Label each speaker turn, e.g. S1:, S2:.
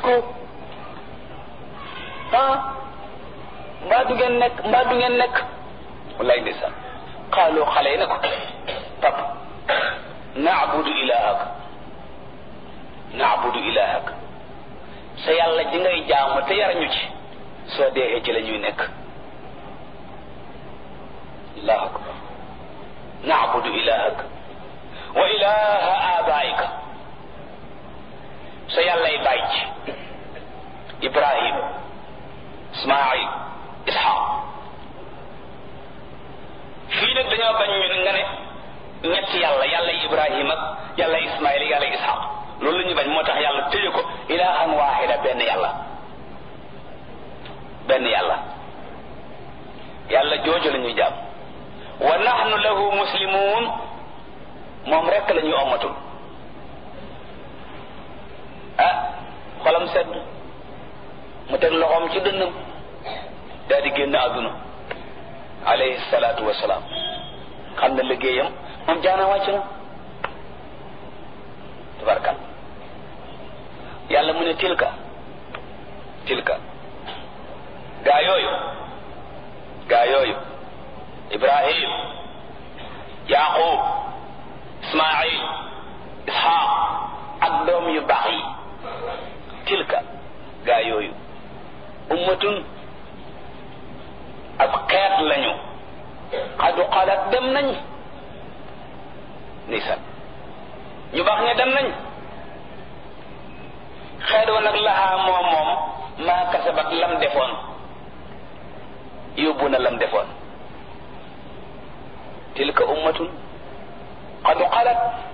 S1: ko ah mbaa du ngeen nekk mbaa du ngeen nekk wallaay ndeysaan xaaloo xale yi ne ko pap naabudu ilahak naabudu ilahak sa yàlla ji ngay jaamu te yarañu ci soo deexee ci la ñuy nekk allahu akbar naabudu ilahak wa ilaha abaika sa yàllay bàyyi ci ibrahim ismail ishaq fii nag dañoo bañ ñu nga ne ñetti yàlla yàlla ibrahim ak yàlla ismail yàlla ishaq loolu la ñu bañ moo tax yàlla tëje ko ilahan waxida benn yàlla benn yàlla yàlla jooju la ñuy jàpp wa nahnu lahu muslimun moom rekk la ñuy ommatul ah xolam sedd mu teg loxoom ci dënnam daal di génn àdduna alayhi salaatu wasalaam xam na liggéeyam moom jaana wàcc na tabarkal yàlla mu ne tilka tilka gaa yooyu gaa yooyu ibrahim yaqub ismail ishaq ak doom yu baax yi tilka gaa yooyu ummatun ab xeet lañu xadu xalaat dem nañ nisan ñu baax ña dem nañ xeet wa nag laxaa moom moom maa kasabat lam defoon yóbbu na lam defoon tilka ummatun qad xalat